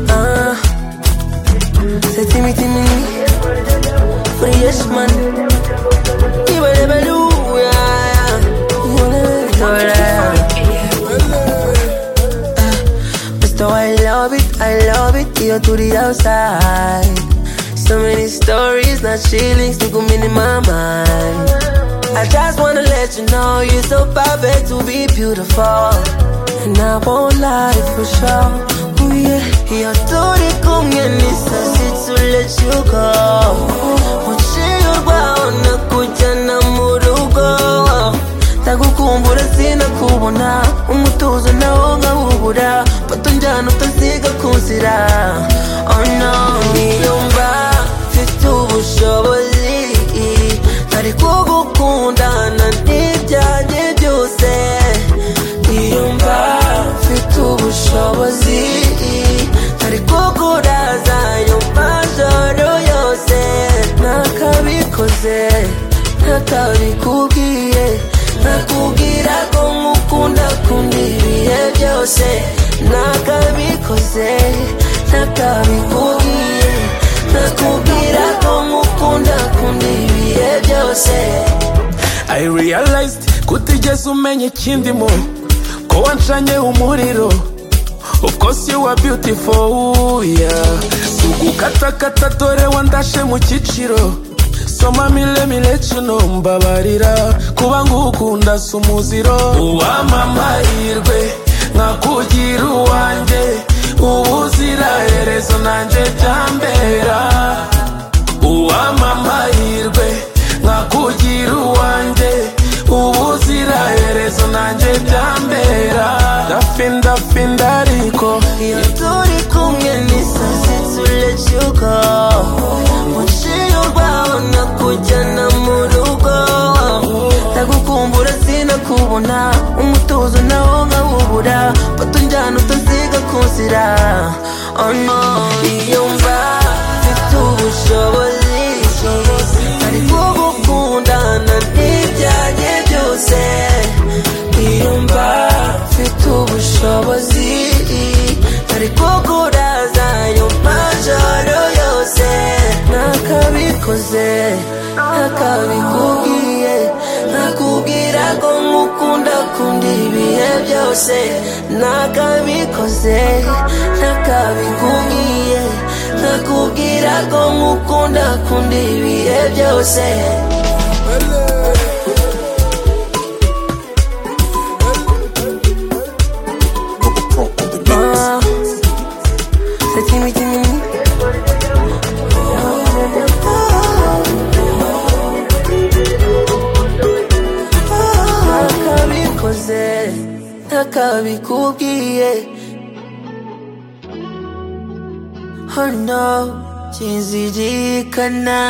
Ah, c'est Timmy Timmy, fresh man. Iba de belou, yeah, yeah. Mule, tole. Ah, Mister, I love it, I love it, here to the outside. So many stories, not shillings, to come in my mind. I just wanna let you know you're so perfect to be beautiful. And I won't lie for sure. Ooh, yeah. Your dirty come and it's a to let you go. Uchiyoba unakuja na murugo ndagukumbura sinakubona umutuzo nawo nkawubura bato njyana utasiga ku nzira oh no niyumva mfite ubushobozi ntari kugukundana n'ibyajye byose niyumva mfite ubushobozi ntari kukuraza yumva joro yose ntakabikoze ntakabikubwiye nakubwira ko nkukunda kundi ibihe byose nakabikoze nakabikubwiye nakubwira ko nkukunda kundi ibihe byose I realized kutigeze umenya ikindi mu ko wancanye umuriro Of course you are beautiful yeah Sugukatakata dore wandashe mu cyiciro So mami let me let you know mbabarira Kuba ngukunda si umuziro Uwamamahirwe nkakugira uwanjye Ubuziraherezo nanjye byambera uwamamahirwe nkakugira uwanjye ubuziraherezo nanjye byambera ndafi ndafi ndariko Iyo turi kumwe ni sazi to let you go Muciye urwaho nakujyana mu rugo Ndagukumbura sinakubona Umutuzo nawo nkawubura Bato njyana utasiga ku nzira Oh no Niyumva mfite ubushobozi Ari kugukundana n'ibyajye byose Niyumva mfite ubushobozi Ari kukuraza yumva joro yose Nakabikoze nakabikubwiye Nakubwira ko nkukunda kundi ibihe byose Nakabikoze nakabikubwiye Nakubwira ko nkukunda kundi ibihe byose Ah, c'est Timmy Timmy. Nakabikoze nakabikubwiye Oh no, sinzirikana